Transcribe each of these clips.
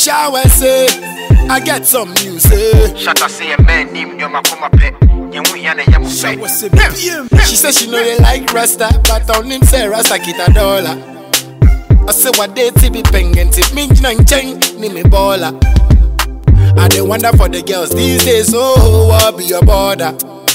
shower say, I get some news say. Shut up, say a man named Yoma Kuma Pet. Yamu Yana Yamu Pet. She say she know they like Rasta, but on him say Rasta kita dollar. I say what they ti be pengen tip me nang cheng ni me baller. I dey wonder for the girls these days, oh, what be your border?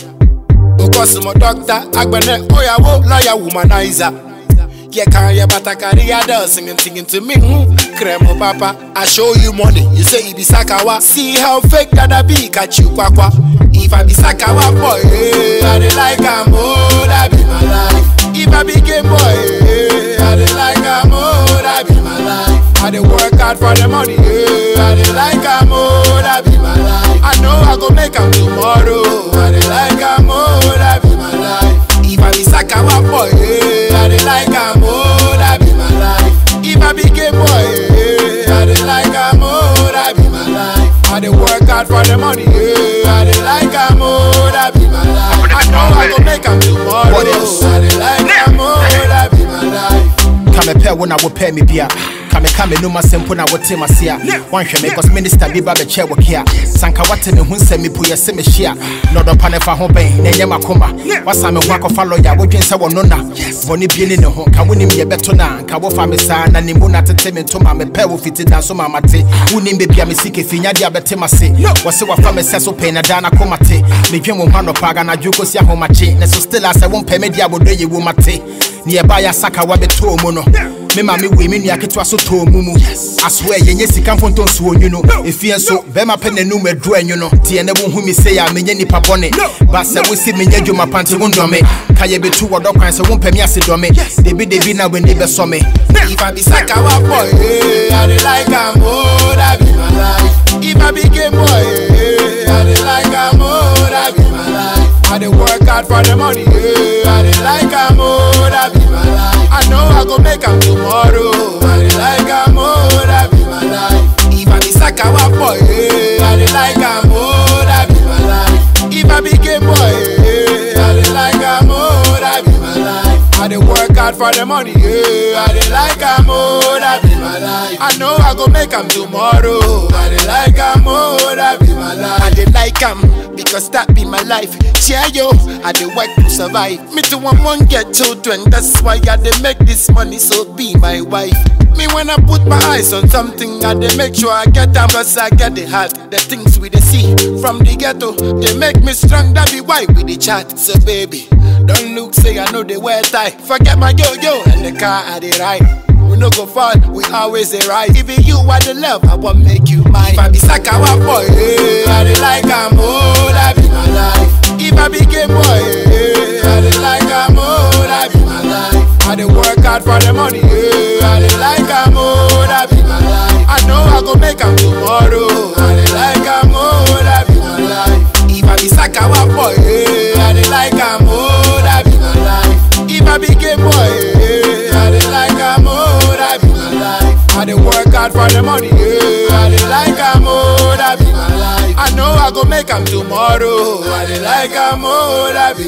Because my doctor, agbene, oyawo, lawyer, womanizer. Yeah, can you but I carry a doll singing, singing to me. Hmm, Cremo papa, I show you money. You say it be sakawa. See how fake that I be, catch you kwakwa. If I be sakawa boy, eh, I dey like am, oh, that be my life. If I be game boy, eh, I dey like am, oh, that be my life. I dey work hard for the money, eh, I dey like am, oh, that be my life. I know I go make am tomorrow. I dey like am, oh, that be my life. If I be sakawa boy, eh, I dey like am, oh, that be my life. If I be gay boy, eh, I dey like am, oh, that be my life. I dey work hard for the money, eh, I dey like am, oh, that be my life. I know I go make am tomorrow. What else? I dey like am, oh, that be my life. kamepɛ wo na wopɛ me bia kameka me nom asɛm po na wote mase a woanhwɛ me cause minister bi ba bɛkyɛ wo ke a sanka wate me ho nsɛm mepo yɛ sɛ mehyia na ɔdɔpa ne fa ho bɛn na ɛnyɛ makoma wasa me ho akɔfa lɔya wodwen sɛ wɔno na bɔne bie ne ne ho ka wonim yɛbɛto na nka wofa me saa na nimbo na tete me ntoma mepɛ wo fiti da so ma mate wonim bebia me sike fi nyade a bɛte mase wɔse wafa me sɛ so pɛi na daa na koma te medwen wo ho anɔpa aganadwo kɔsi ahomakye ne so still a sɛ wompɛ me de abɔdɔ yɛ wo mate ne yɛba yɛ asaka wabɛtɔɔ mu no me ma me wei me nua ketewa so tɔɔ mu mu asoɛ yɛnyɛ sika mfonto nsuo nwu no ɛfie nso bɛrima pɛ n'anum aduru anwu no teɛ ne wohu me sei a menyɛ nnipa bɔne ba sɛ wosi menyɛ adwuma pa nte wo ndɔme ka yɛbɛtu wɔdɔ kwan sɛ wompɛ me ase dɔme debidebi na w'ani bɛsɔ me If I be sakawa boy, eh, I dey like am, oh, that be my life. If I be gay boy, eh, I dey like am, oh, that be my life. I dey work hard for the money, eh, I dey like am, oh, that be my life. I know I go make am tomorrow. I dey like am, oh, that be my life. If I be sakawa boy, eh, I dey like am, oh, that be my life. If I be gay boy, eh, I dey like am, oh, that be my life. I dey work hard for the money, yeah. I dey like am, oh, that be my life. I know I go make am tomorrow. I dey like am, oh, that be my life. I dey like am because that be my life. Cheer yo, I dey work to survive. Me too want one get children, that's why I dey make this money. So be my wife. Me when I put my eyes on something, I dey make sure I get them cause I get the heart. The things we dey see from the ghetto, they make me strong. That be why we dey chat. So baby, don't look say I know they wear tie. Forget my yo yo and the car I dey ride. We no go fall, we always dey rise. Even you are the love, I want make you mine. If I be sakawa boy, eh, I dey like am, oh, that be my life. If I be gay boy, eh, I dey like am, oh, that be my life. I dey work hard for the money, eh, I dey like am, oh, that be my life. I know I go make am tomorrow. I dey like am, oh, that be my life. If I be sakawa boy, eh, I dey like am, oh, that be my life. If I be gay boy, eh, I dey like am, oh, that be my life. I dey work hard for the money, yeah. I dey like am, oh, that be my life. I know I go make am tomorrow. I dey like am, oh, that be